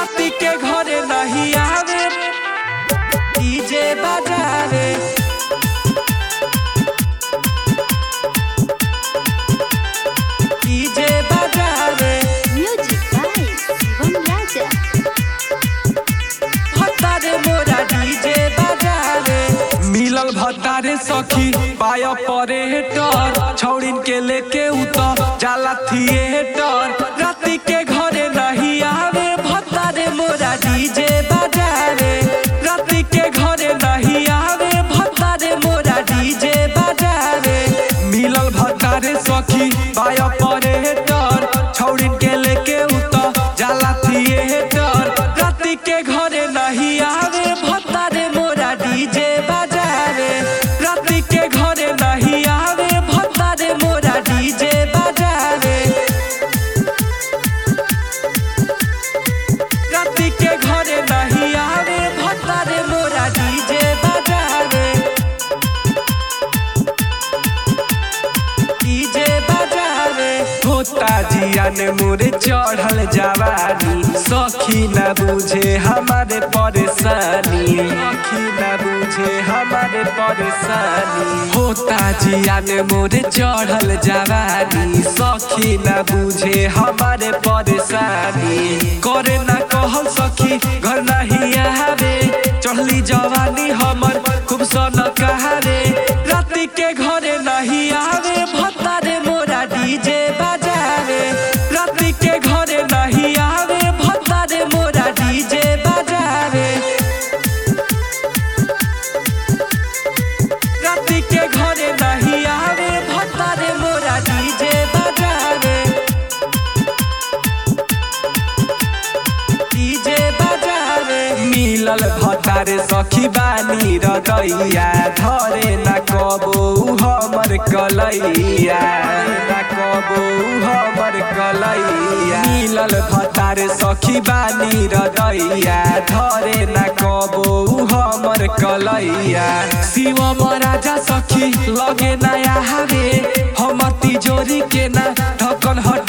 राती के घरे नहीं आवे डीजे बजावे डीजे बजावे Music by Shivam Raja. भत्तारे मोरा डीजे बजावे मिलल भत्तारे सखी पाय परेटर छौड़िन के लेके उतर जाला थिएटर राती के घरे नहीं आवे भत्तारे मोरा डीजे बजावे राती के घरे नहीं आवे भत्तारे मोरा डीजे बजावे मिलल भत्तारे सखी पाय परेटर छौड़िन के लेके उतर जाला थिएटर राती के घरे नहीं आवे भत्तारे मोरा डीजे बजावे राती के घरे नहीं आवे भत्तारे मोरा डीजे बजावे राती के घरे नहीं आवे भत्तारे मोरा डीजे बजावे डीजे बजावे होता जिया ने मोरे चढ़ल जवानी सखी न बुझे हमारे परेशानी सखी न बुझे हमारे परेशानी होता जिया ने मोरे चढ़ल जवानी सखी न बुझे हमारे परेशानी करे ना कहल सखी घर नहीं आवे चढ़ली जवानी हमर खूब सन कहारे राती के घरे नहीं आवे भत्तारे मोरा डीजे बजावे राती के घरे नहीं आवे भत्तारे मोरा डीजे बजावे राती के घरे नहीं आवे भत्तारे मोरा डीजे बजावे डीजे बजावे मिलल भतारे सखी बानी रदैया धरे न कबो हमर कलैया न कबो हमर कलैया मिलल भतारे सखी बानी रदैया धरे न कबो हमर कलैया शिव राजा सखी लगे नया हवे हमर तिजोरी के ना ढकन हट